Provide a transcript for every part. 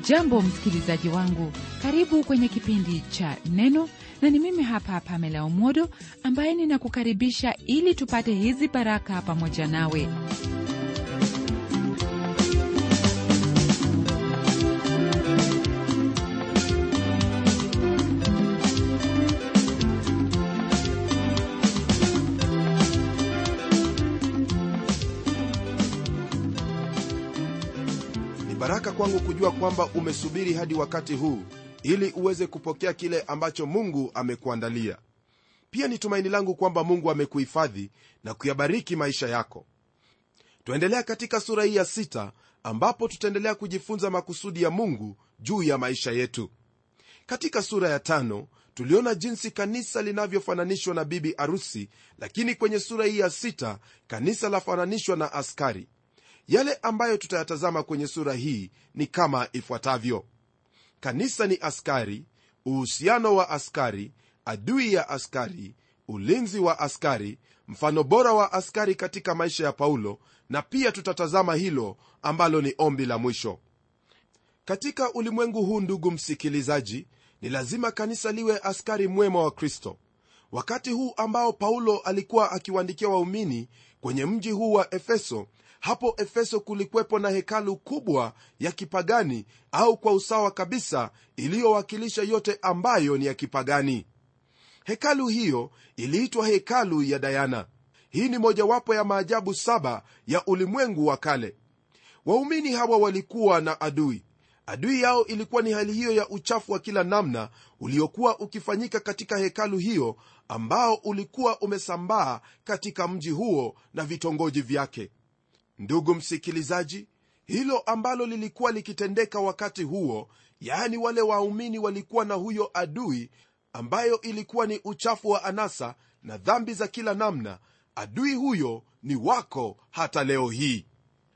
hujambo msikilizaji wangu karibu kwenye kipindi cha neno na ni mimi hapa pamela umodo ambaye ninakukaribisha ili tupate hizi baraka pamoja nawe ni baraka kwangu kujua kwamba umesubiri hadi wakati huu ili uweze kupokea kile ambacho mungu amekuandalia pia ni tumaini langu kwamba mungu amekuhifadhi na kuyabariki maisha yako twaendelea katika sura hii ya sita ambapo tutaendelea kujifunza makusudi ya mungu juu ya maisha yetu katika sura ya tano tuliona jinsi kanisa linavyofananishwa na bibi arusi lakini kwenye sura hii ya sita kanisa lafananishwa na askari yale ambayo tutayatazama kwenye sura hii ni kama ifuatavyo kanisa ni askari uhusiano wa askari adui ya askari ulinzi wa askari mfano bora wa askari katika maisha ya paulo na pia tutatazama hilo ambalo ni ombi la mwisho katika ulimwengu huu ndugu msikilizaji ni lazima kanisa liwe askari mwema wa kristo wakati huu ambao paulo alikuwa akiwaandikia waumini kwenye mji huu wa efeso hapo efeso kulikuwepo na hekalu kubwa ya kipagani au kwa usawa kabisa iliyowakilisha yote ambayo ni ya kipagani hekalu hiyo iliitwa hekalu ya dayana hii ni mojawapo ya maajabu saba ya ulimwengu wa kale waumini hawa walikuwa na adui adui yao ilikuwa ni hali hiyo ya uchafu wa kila namna uliokuwa ukifanyika katika hekalu hiyo ambao ulikuwa umesambaa katika mji huo na vitongoji vyake ndugu msikilizaji hilo ambalo lilikuwa likitendeka wakati huo yaani wale waumini walikuwa na huyo adui ambayo ilikuwa ni uchafu wa anasa na dhambi za kila namna adui huyo ni wako hata leo hii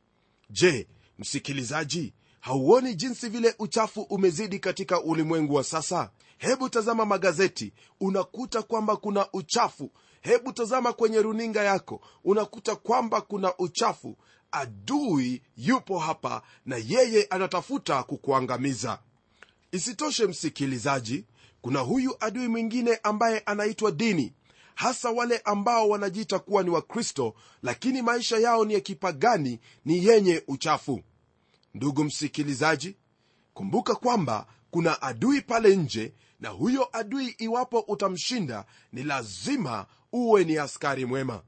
je msikilizaji hauoni jinsi vile uchafu umezidi katika ulimwengu wa sasa hebu tazama magazeti unakuta kwamba kuna uchafu hebu tazama kwenye runinga yako unakuta kwamba kuna uchafu adui yupo hapa na yeye anatafuta kukuangamiza isitoshe msikilizaji kuna huyu adui mwingine ambaye anaitwa dini hasa wale ambao wanajiita kuwa ni wakristo lakini maisha yao ni ya kipagani ni yenye uchafu ndugu msikilizaji kumbuka kwamba kuna adui pale nje na huyo adui iwapo utamshinda ni lazima uwe ni askari mwema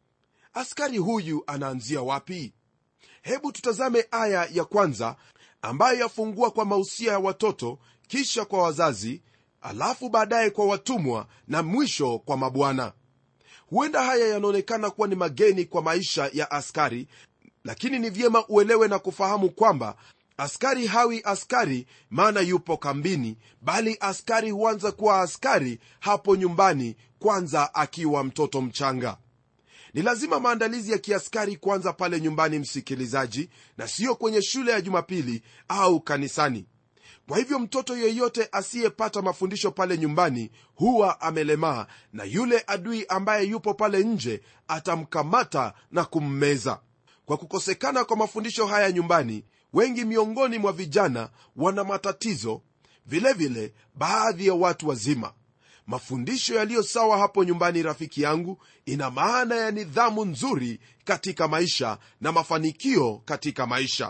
askari huyu anaanzia wapi hebu tutazame aya ya kwanza ambayo yafungua kwa mausia ya watoto kisha kwa wazazi alafu baadaye kwa watumwa na mwisho kwa mabwana huenda haya yanaonekana kuwa ni mageni kwa maisha ya askari lakini ni vyema uelewe na kufahamu kwamba askari hawi askari maana yupo kambini bali askari huanza kuwa askari hapo nyumbani kwanza akiwa mtoto mchanga ni lazima maandalizi ya kiaskari kwanza pale nyumbani msikilizaji na siyo kwenye shule ya jumapili au kanisani kwa hivyo mtoto yeyote asiyepata mafundisho pale nyumbani huwa amelemaa na yule adui ambaye yupo pale nje atamkamata na kummeza kwa kukosekana kwa mafundisho haya nyumbani wengi miongoni mwa vijana wana matatizo vilevile vile, baadhi ya watu wazima mafundisho yaliyo sawa hapo nyumbani rafiki yangu ina maana ya nidhamu nzuri katika maisha na mafanikio katika maisha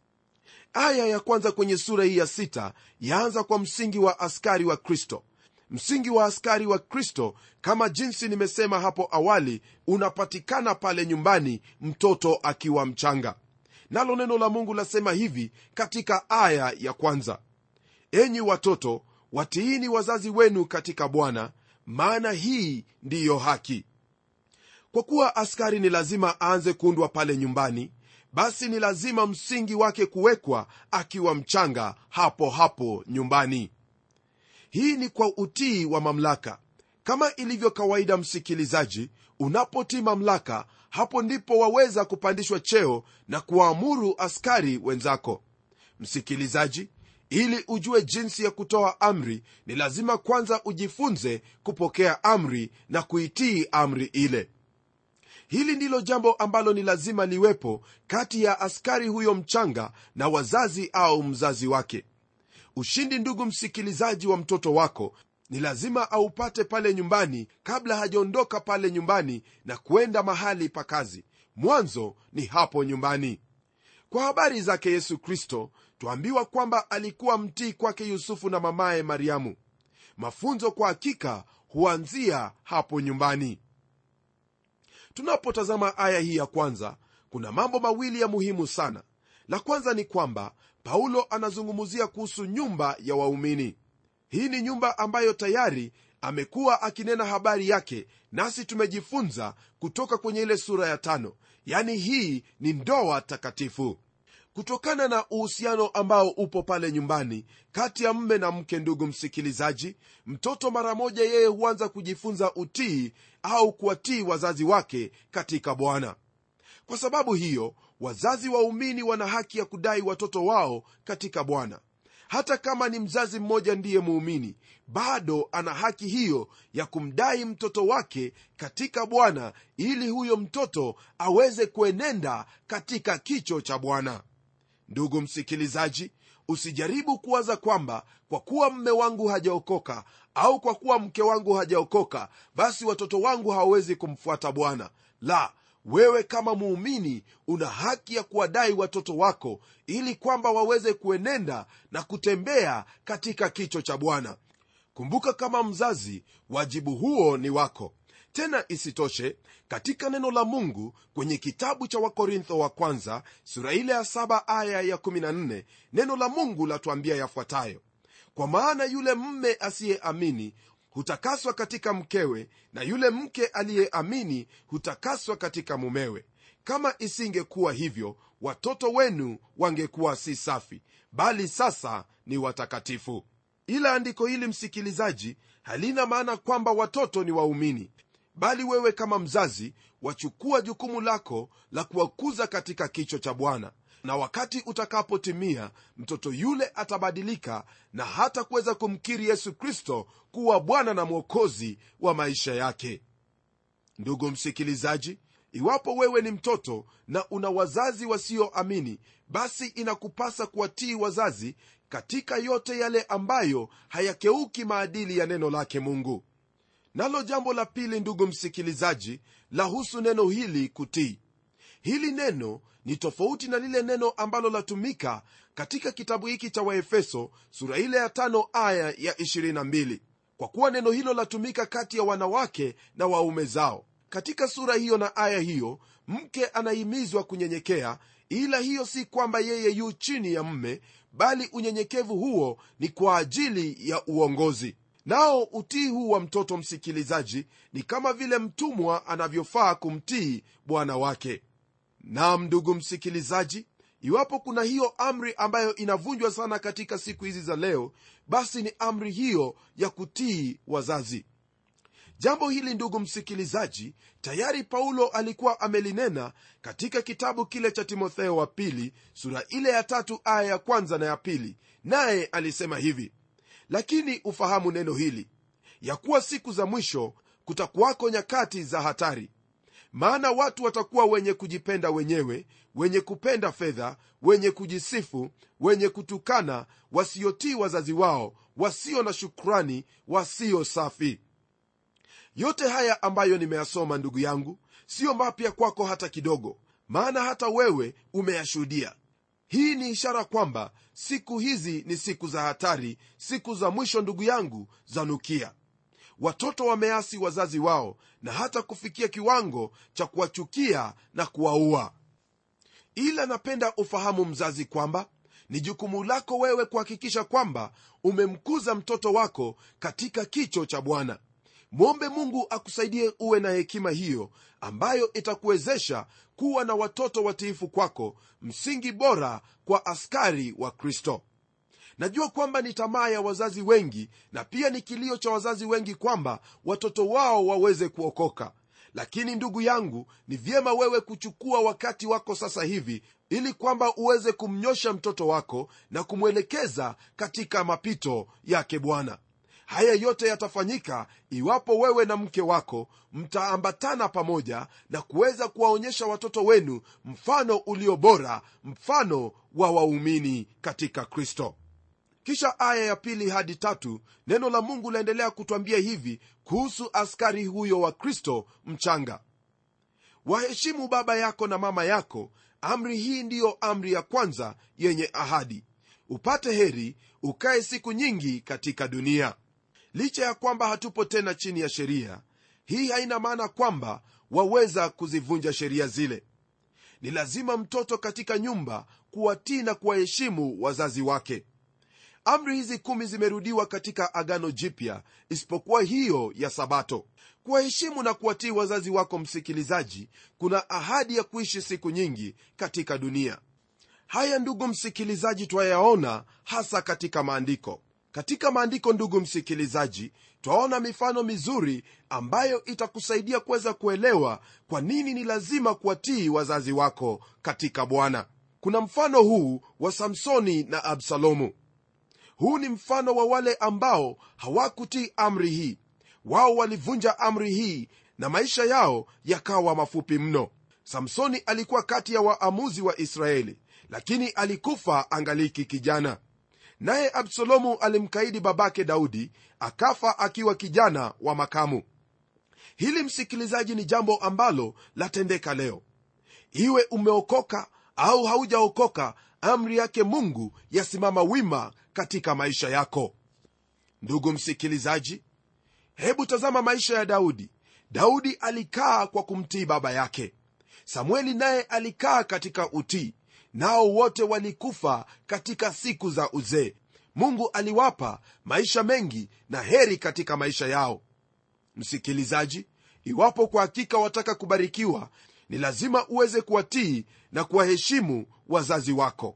aya ya kwanza kwenye sura hii ya sita yaanza kwa msingi wa askari wa kristo msingi wa askari wa kristo kama jinsi nimesema hapo awali unapatikana pale nyumbani mtoto akiwa mchanga nalo neno la mungu lasema hivi katika aya ya kwanza enyi watoto watiini wazazi wenu katika bwana maana hii ndiyo haki kwa kuwa askari ni lazima aanze kuundwa pale nyumbani basi ni lazima msingi wake kuwekwa akiwa mchanga hapo hapo nyumbani hii ni kwa utii wa mamlaka kama ilivyo kawaida msikilizaji unapotii mamlaka hapo ndipo waweza kupandishwa cheo na kuwaamuru askari wenzako msikilizaji ili ujue jinsi ya kutoa amri ni lazima kwanza ujifunze kupokea amri na kuitii amri ile hili ndilo jambo ambalo ni lazima liwepo kati ya askari huyo mchanga na wazazi au mzazi wake ushindi ndugu msikilizaji wa mtoto wako ni lazima aupate pale nyumbani kabla hajaondoka pale nyumbani na kuenda mahali pa kazi mwanzo ni hapo nyumbani kwa habari zake yesu kristo twaambiwa kwamba alikuwa mtii kwake yusufu na mamaye mariamu mafunzo kwa hakika huanzia hapo nyumbani tunapotazama aya hii ya kwanza kuna mambo mawili ya muhimu sana la kwanza ni kwamba paulo anazungumzia kuhusu nyumba ya waumini hii ni nyumba ambayo tayari amekuwa akinena habari yake nasi tumejifunza kutoka kwenye ile sura ya tano yani hii ni ndoa takatifu kutokana na uhusiano ambao upo pale nyumbani kati ya mme na mke ndugu msikilizaji mtoto mara moja yeye huanza kujifunza utii au kuwatii wazazi wake katika bwana kwa sababu hiyo wazazi waumini wana haki ya kudai watoto wao katika bwana hata kama ni mzazi mmoja ndiye muumini bado ana haki hiyo ya kumdai mtoto wake katika bwana ili huyo mtoto aweze kuenenda katika kicho cha bwana ndugu msikilizaji usijaribu kuwaza kwamba kwa kuwa mme wangu hajaokoka au kwa kuwa mke wangu hajaokoka basi watoto wangu hawawezi kumfuata bwana la wewe kama muumini una haki ya kuwadai watoto wako ili kwamba waweze kuenenda na kutembea katika kicho cha bwana kumbuka kama mzazi wajibu huo ni wako tena isitoshe katika neno la mungu kwenye kitabu cha wakorintho wa kwanza sura ile ya 7 aya ya 14 neno la mungu latuambia yafuatayo kwa maana yule mme asiyeamini hutakaswa katika mkewe na yule mke aliyeamini hutakaswa katika mumewe kama isingekuwa hivyo watoto wenu wangekuwa si safi bali sasa ni watakatifu ila andiko hili msikilizaji halina maana kwamba watoto ni waumini bali wewe kama mzazi wachukua jukumu lako la kuwakuza katika kicho cha bwana na wakati utakapotimia mtoto yule atabadilika na hata kuweza kumkiri yesu kristo kuwa bwana na mwokozi wa maisha yake ndugu msikilizaji iwapo wewe ni mtoto na una wazazi wasioamini basi inakupasa kuwatii wazazi katika yote yale ambayo hayakeuki maadili ya neno lake mungu nalo jambo la pili ndugu msikilizaji lahusu neno hili kutii hili neno ni tofauti na lile neno ambalo latumika katika kitabu hiki cha waefeso sura ile ya tano aya ya 22 kwa kuwa neno hilo latumika kati ya wanawake na waume zao katika sura hiyo na aya hiyo mke anahimizwa kunyenyekea ila hiyo si kwamba yeye yu chini ya mme bali unyenyekevu huo ni kwa ajili ya uongozi nao utii huu wa mtoto msikilizaji ni kama vile mtumwa anavyofaa kumtii bwana wake nam ndugu msikilizaji iwapo kuna hiyo amri ambayo inavunjwa sana katika siku hizi za leo basi ni amri hiyo ya kutii wazazi jambo hili ndugu msikilizaji tayari paulo alikuwa amelinena katika kitabu kile cha timotheo wa pili sura ile ya tatu aya ya kwanza na ya pili naye alisema hivi lakini ufahamu neno hili ya kuwa siku za mwisho kutakuwako nyakati za hatari maana watu watakuwa wenye kujipenda wenyewe wenye kupenda fedha wenye kujisifu wenye kutukana wasiotii wazazi wao wasio na shukrani wasio safi yote haya ambayo nimeyasoma ndugu yangu siyo mapya kwako hata kidogo maana hata wewe umeyashuhudia hii ni ishara kwamba siku hizi ni siku za hatari siku za mwisho ndugu yangu zanukia watoto wameasi wazazi wao na hata kufikia kiwango cha kuwachukia na kuwaua ila napenda ufahamu mzazi kwamba ni jukumu lako wewe kuhakikisha kwamba umemkuza mtoto wako katika kicho cha bwana mwombe mungu akusaidie uwe na hekima hiyo ambayo itakuwezesha kuwa na watoto watiifu kwako msingi bora kwa askari wa kristo najua kwamba ni tamaa ya wazazi wengi na pia ni kilio cha wazazi wengi kwamba watoto wao waweze kuokoka lakini ndugu yangu ni vyema wewe kuchukua wakati wako sasa hivi ili kwamba uweze kumnyosha mtoto wako na kumwelekeza katika mapito yake bwana haya yote yatafanyika iwapo wewe na mke wako mtaambatana pamoja na kuweza kuwaonyesha watoto wenu mfano ulio bora mfano wa waumini katika kristo kisha aya ya pili hadi tatu neno la mungu laendelea kutwambia hivi kuhusu askari huyo wa kristo mchanga waheshimu baba yako na mama yako amri hii ndiyo amri ya kwanza yenye ahadi upate heri ukae siku nyingi katika dunia licha ya kwamba hatupo tena chini ya sheria hii haina maana kwamba waweza kuzivunja sheria zile ni lazima mtoto katika nyumba kuwatii na kuwaheshimu wazazi wake amri hizi kumi zimerudiwa katika agano jipya isipokuwa hiyo ya sabato kuwaheshimu na kuwatii wazazi wako msikilizaji kuna ahadi ya kuishi siku nyingi katika dunia haya ndugu msikilizaji twayaona hasa katika maandiko katika maandiko ndugu msikilizaji twaona mifano mizuri ambayo itakusaidia kuweza kuelewa kwa nini ni lazima kuwatii wazazi wako katika bwana kuna mfano huu wa samsoni na absalomu huu ni mfano wa wale ambao hawakutii amri hii wao walivunja amri hii na maisha yao yakawa mafupi mno samsoni alikuwa kati ya waamuzi wa israeli lakini alikufa angaliki kijana naye absalomu alimkaidi babake daudi akafa akiwa kijana wa makamu hili msikilizaji ni jambo ambalo latendeka leo iwe umeokoka au haujaokoka amri yake mungu yasimama wima katika maisha yako ndugu msikilizaji hebu tazama maisha ya daudi daudi alikaa kwa kumtii baba yake samueli naye alikaa katika utii nao wote walikufa katika siku za uzee mungu aliwapa maisha mengi na heri katika maisha yao msikilizaji iwapo kwa hakika wataka kubarikiwa ni lazima uweze kuwatii na kuwaheshimu wazazi wako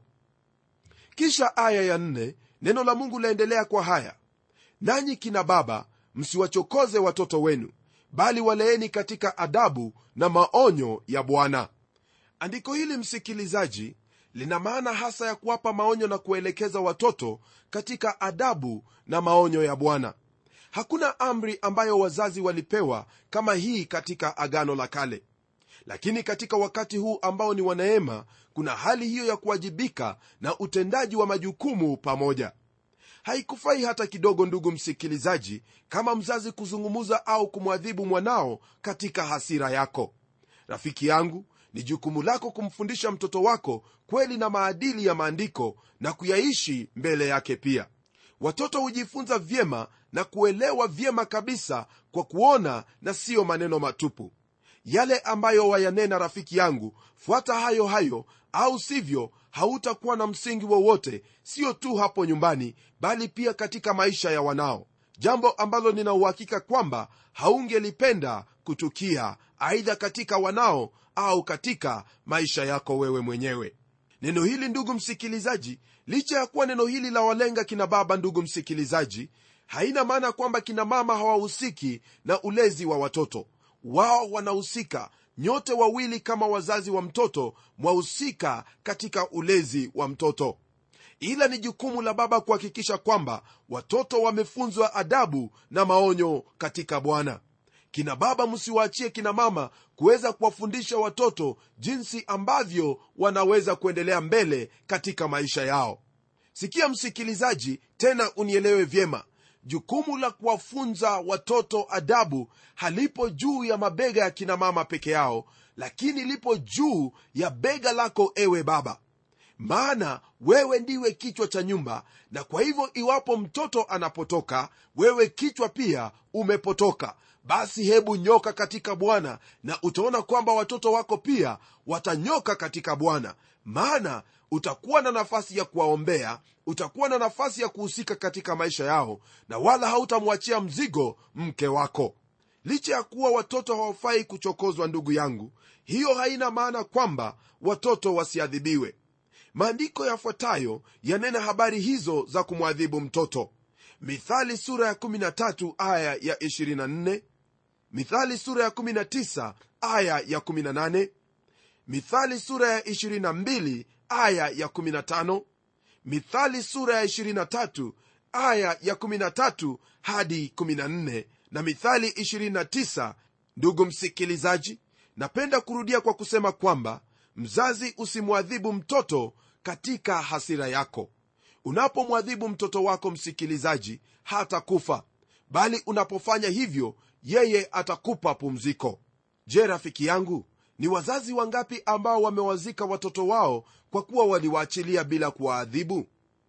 kisha aya ya nne neno la mungu laendelea kwa haya nanyi kina baba msiwachokoze watoto wenu bali waleeni katika adabu na maonyo ya bwana andiko hili msikilizaji lina maana hasa ya kuwapa maonyo na kuelekeza watoto katika adabu na maonyo ya bwana hakuna amri ambayo wazazi walipewa kama hii katika agano la kale lakini katika wakati huu ambao ni waneema kuna hali hiyo ya kuwajibika na utendaji wa majukumu pamoja haikufai hata kidogo ndugu msikilizaji kama mzazi kuzungumuza au kumwadhibu mwanao katika hasira yako rafiki yangu ni jukumu lako kumfundisha mtoto wako kweli na maadili ya maandiko na kuyaishi mbele yake pia watoto hujifunza vyema na kuelewa vyema kabisa kwa kuona na siyo maneno matupu yale ambayo wayanena rafiki yangu fuata hayo hayo au sivyo hautakuwa na msingi wowote sio tu hapo nyumbani bali pia katika maisha ya wanao jambo ambalo nina uhakika kwamba haungelipenda kutukia aidha katika wanao au katika maisha yako wewe mwenyewe neno hili ndugu msikilizaji licha ya kuwa neno hili la walenga kina baba ndugu msikilizaji haina maana kwamba kina mama hawahusiki na ulezi wa watoto wao wanahusika nyote wawili kama wazazi wa mtoto mwahusika katika ulezi wa mtoto ila ni jukumu la baba kuhakikisha kwamba watoto wamefunzwa adabu na maonyo katika bwana kina baba msiwaachie kina mama kuweza kuwafundisha watoto jinsi ambavyo wanaweza kuendelea mbele katika maisha yao sikia msikilizaji tena unielewe vyema jukumu la kuwafunza watoto adabu halipo juu ya mabega ya kina mama peke yao lakini lipo juu ya bega lako ewe baba maana wewe ndiwe kichwa cha nyumba na kwa hivyo iwapo mtoto anapotoka wewe kichwa pia umepotoka basi hebu nyoka katika bwana na utaona kwamba watoto wako pia watanyoka katika bwana maana utakuwa na nafasi ya kuwaombea utakuwa na nafasi ya kuhusika katika maisha yao na wala hautamwachia mzigo mke wako licha ya kuwa watoto hawafai kuchokozwa ndugu yangu hiyo haina maana kwamba watoto wasiadhibiwe maandiko yafuatayo yanena habari hizo za kumwadhibu mtoto mithali sura ya 13 aya ya 24 mithali sura ya 19 aya ya 18 mithali sura ya 22 aya ya 15 mithali sura ya 23 aya ya 13 hadi 14 na mithali 29 ndugu msikilizaji napenda kurudia kwa kusema kwamba mzazi usimwadhibu mtoto katika hasira yako unapomwadhibu mtoto wako msikilizaji hata kufa bali unapofanya hivyo yeye atakupa pumziko je rafiki yangu ni wazazi wangapi ambao wamewazika watoto wao kwa kuwa waliwaachilia bila kuwaadhibu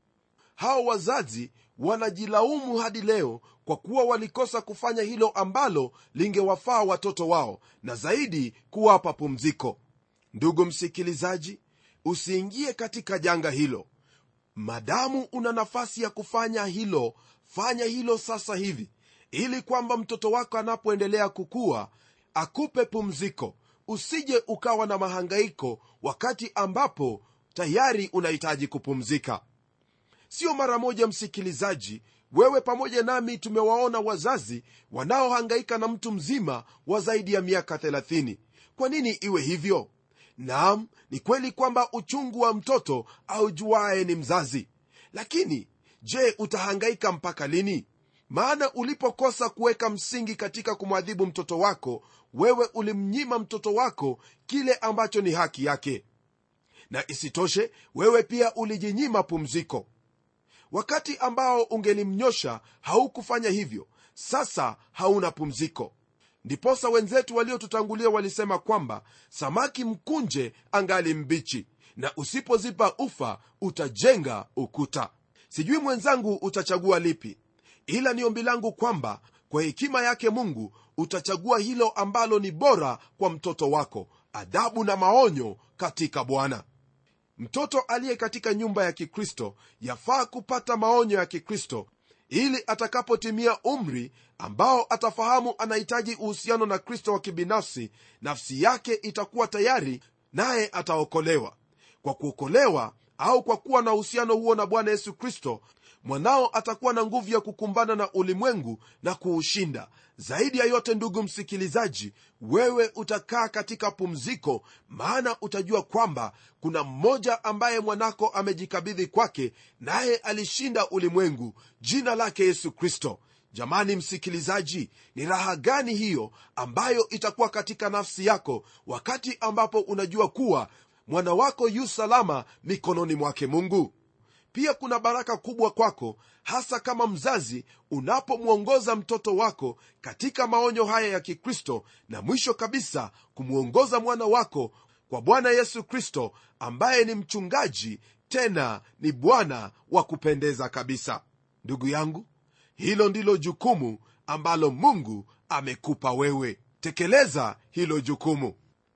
hao wazazi wanajilaumu hadi leo kwa kuwa walikosa kufanya hilo ambalo lingewafaa watoto wao na zaidi kuwapa pumziko ndugu msikilizaji usiingie katika janga hilo madamu una nafasi ya kufanya hilo fanya hilo sasa hivi ili kwamba mtoto wako anapoendelea kukua akupe pumziko usije ukawa na mahangaiko wakati ambapo tayari unahitaji kupumzika sio mara moja msikilizaji wewe pamoja nami tumewaona wazazi wanaohangaika na mtu mzima wa zaidi ya miaka 30 kwa nini iwe hivyo naam ni kweli kwamba uchungu wa mtoto aujuaye ni mzazi lakini je utahangaika mpaka lini maana ulipokosa kuweka msingi katika kumwadhibu mtoto wako wewe ulimnyima mtoto wako kile ambacho ni haki yake na isitoshe wewe pia ulijinyima pumziko wakati ambao ungelimnyosha haukufanya hivyo sasa hauna pumziko ndiposa wenzetu waliotutangulia walisema kwamba samaki mkunje angali mbichi na usipozipa ufa utajenga ukuta sijui mwenzangu utachagua lipi ila ni ombi langu kwamba kwa hekima yake mungu utachagua hilo ambalo ni bora kwa mtoto wako adhabu na maonyo katika bwana mtoto aliye katika nyumba ya kikristo yafaa kupata maonyo ya kikristo ili atakapotimia umri ambao atafahamu anahitaji uhusiano na kristo wa kibinafsi nafsi yake itakuwa tayari naye ataokolewa kwa kuokolewa au kwa kuwa na uhusiano huo na bwana yesu kristo mwanao atakuwa na nguvu ya kukumbana na ulimwengu na kuushinda zaidi ya yote ndugu msikilizaji wewe utakaa katika pumziko maana utajua kwamba kuna mmoja ambaye mwanako amejikabidhi kwake naye alishinda ulimwengu jina lake yesu kristo jamani msikilizaji ni raha gani hiyo ambayo itakuwa katika nafsi yako wakati ambapo unajua kuwa mwana wako yu salama mikononi mwake mungu pia kuna baraka kubwa kwako hasa kama mzazi unapomwongoza mtoto wako katika maonyo haya ya kikristo na mwisho kabisa kumwongoza mwana wako kwa bwana yesu kristo ambaye ni mchungaji tena ni bwana wa kupendeza kabisa ndugu yangu hilo ndilo jukumu ambalo mungu amekupa wewe tekeleza hilo jukumu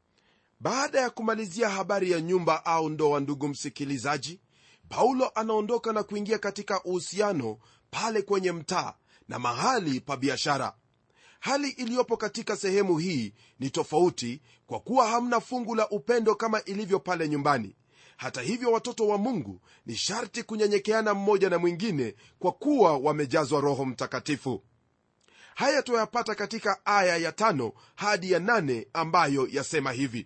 baada ya kumalizia habari ya nyumba au ndoa ndugu msikilizaji paulo anaondoka na kuingia katika uhusiano pale kwenye mtaa na mahali pa biashara hali iliyopo katika sehemu hii ni tofauti kwa kuwa hamna fungu la upendo kama ilivyo pale nyumbani hata hivyo watoto wa mungu ni sharti kunyenyekeana mmoja na mwingine kwa kuwa wamejazwa roho mtakatifu haya tuyapata katika aya ya tano hadi ya nane ambayo yasema hivi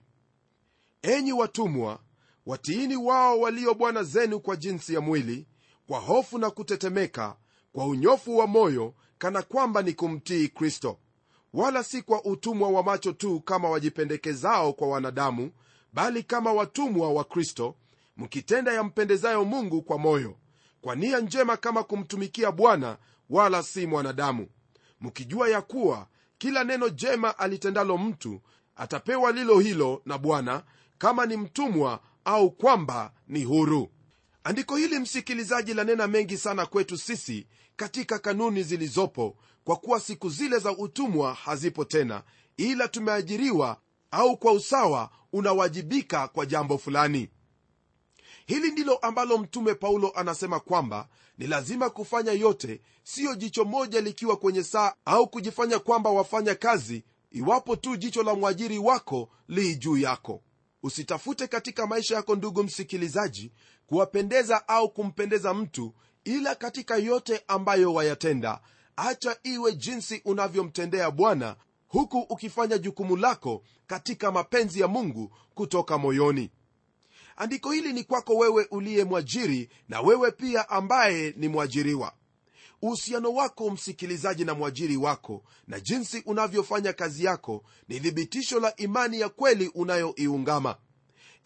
enyi watumwa watiini wao walio bwana zenu kwa jinsi ya mwili kwa hofu na kutetemeka kwa unyofu wa moyo kana kwamba ni kumtii kristo wala si kwa utumwa wa macho tu kama wajipendekezao kwa wanadamu bali kama watumwa wa kristo mkitenda yampendezayo mungu kwa moyo kwa nia njema kama kumtumikia bwana wala si mwanadamu mkijua ya kuwa kila neno jema alitendalo mtu atapewa lilo hilo na bwana kama ni mtumwa au kwamba ni huru andiko hili msikilizaji lanena mengi sana kwetu sisi katika kanuni zilizopo kwa kuwa siku zile za utumwa hazipo tena ila tumeajiriwa au kwa usawa unawajibika kwa jambo fulani hili ndilo ambalo mtume paulo anasema kwamba ni lazima kufanya yote siyo jicho moja likiwa kwenye saa au kujifanya kwamba wafanya kazi iwapo tu jicho la mwajiri wako li juu yako usitafute katika maisha yako ndugu msikilizaji kuwapendeza au kumpendeza mtu ila katika yote ambayo wayatenda acha iwe jinsi unavyomtendea bwana huku ukifanya jukumu lako katika mapenzi ya mungu kutoka moyoni andiko hili ni kwako wewe uliye mwajiri na wewe pia ambaye ni mwajiriwa uhusiano wako msikilizaji na mwajiri wako na jinsi unavyofanya kazi yako ni thibitisho la imani ya kweli unayoiungama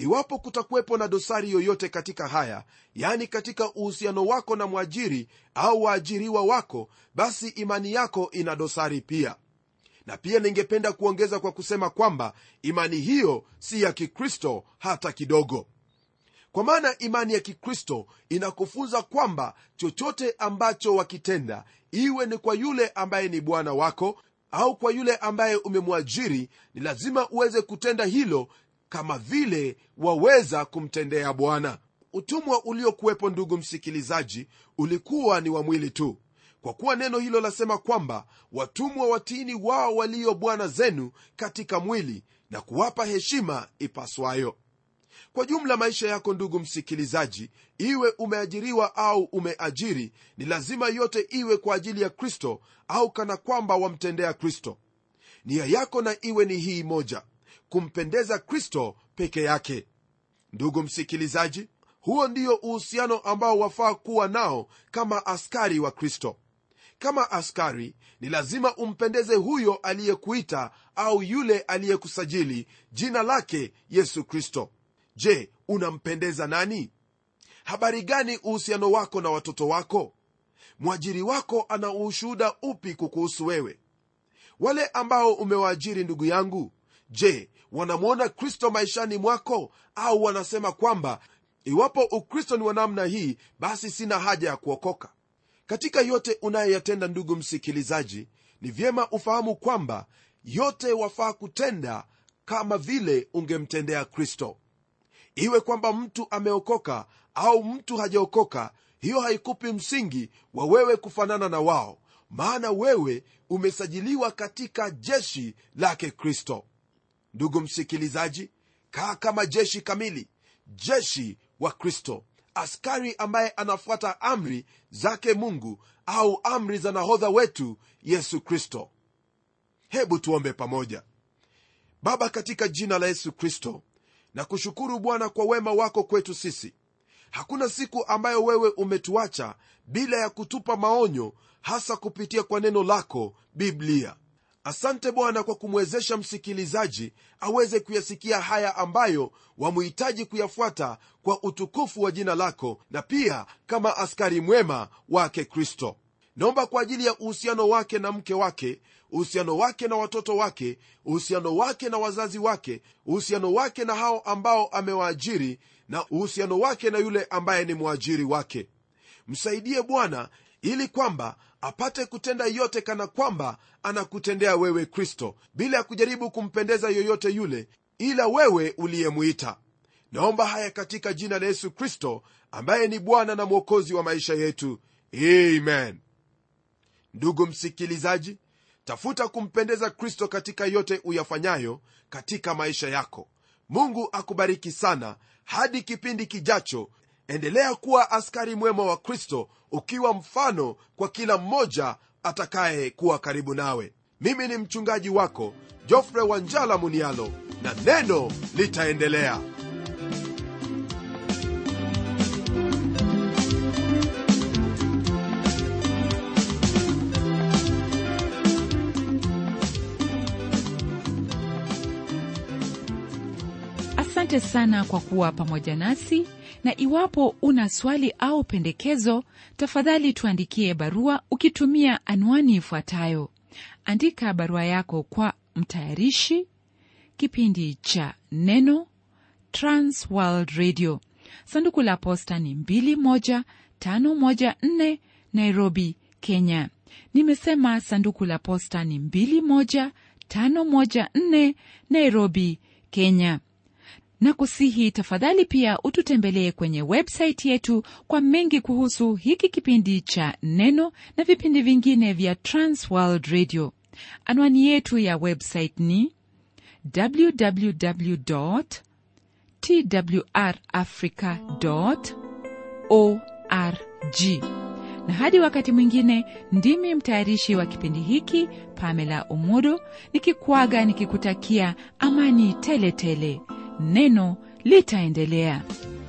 iwapo kutakuwepo na dosari yoyote katika haya yani katika uhusiano wako na mwajiri au waajiriwa wako basi imani yako ina dosari pia na pia ningependa kuongeza kwa kusema kwamba imani hiyo si ya kikristo hata kidogo kwa maana imani ya kikristo inakufunza kwamba chochote ambacho wakitenda iwe ni kwa yule ambaye ni bwana wako au kwa yule ambaye umemwajiri ni lazima uweze kutenda hilo kama vile waweza kumtendea bwana utumwa uliokuwepo ndugu msikilizaji ulikuwa ni wa mwili tu kwa kuwa neno hilo lasema kwamba watumwa watini wao walio bwana zenu katika mwili na kuwapa heshima ipaswayo kwa jumla maisha yako ndugu msikilizaji iwe umeajiriwa au umeajiri ni lazima yote iwe kwa ajili ya kristo au kana kwamba wamtendea kristo nia yako na iwe ni hii moja kumpendeza kristo peke yake ndugu msikilizaji huo ndio uhusiano ambao wafaa kuwa nao kama askari wa kristo kama askari ni lazima umpendeze huyo aliyekuita au yule aliyekusajili jina lake yesu kristo je unampendeza nani habari gani uhusiano wako na watoto wako mwajiri wako ana ushuhuda upi kukuhusu wewe wale ambao umewaajiri ndugu yangu je wanamwona kristo maishani mwako au wanasema kwamba iwapo ukristo ni wa namna hii basi sina haja ya kuokoka katika yote unayoyatenda ndugu msikilizaji ni vyema ufahamu kwamba yote wafaa kutenda kama vile ungemtendea kristo iwe kwamba mtu ameokoka au mtu hajaokoka hiyo haikupi msingi wa wewe kufanana na wao maana wewe umesajiliwa katika jeshi lake kristo ndugu msikilizaji kaa kama jeshi kamili jeshi wa kristo askari ambaye anafuata amri zake mungu au amri za nahodha wetu yesu kristo hebu tuombe pamoja baba katika jina la yesu kristo na kushukuru bwana kwa wema wako kwetu sisi hakuna siku ambayo wewe umetuacha bila ya kutupa maonyo hasa kupitia kwa neno lako biblia asante bwana kwa kumwezesha msikilizaji aweze kuyasikia haya ambayo wamuhitaji kuyafuata kwa utukufu wa jina lako na pia kama askari mwema wake kristo naomba kwa ajili ya uhusiano wake na mke wake uhusiano wake na watoto wake uhusiano wake na wazazi wake uhusiano wake na hao ambao amewaajiri na uhusiano wake na yule ambaye ni mwajiri wake msaidie bwana ili kwamba apate kutenda yote kana kwamba anakutendea wewe kristo bila ya kujaribu kumpendeza yoyote yule ila wewe uliyemwita naomba haya katika jina la yesu kristo ambaye ni bwana na mwokozi wa maisha yetu amen ndugu msikilizaji tafuta kumpendeza kristo katika yote uyafanyayo katika maisha yako mungu akubariki sana hadi kipindi kijacho endelea kuwa askari mwema wa kristo ukiwa mfano kwa kila mmoja atakaye kuwa karibu nawe mimi ni mchungaji wako jofre wanjala munialo na neno litaendelea asante sana kwa kuwa pamoja nasi na iwapo una swali au pendekezo tafadhali tuandikie barua ukitumia anwani ifuatayo andika barua yako kwa mtayarishi kipindi cha neno transworld radio sanduku la posta ni 21514 nairobi kenya nimesema sanduku la posta ni 21514 nairobi kenya na kusihi tafadhali pia ututembelee kwenye websaiti yetu kwa mengi kuhusu hiki kipindi cha neno na vipindi vingine vya transworld radio anwani yetu ya website ni www twrafrica org na hadi wakati mwingine ndimi mtayarishi wa kipindi hiki pamela umodo nikikwaga nikikutakia amani tele tele neno litaendelea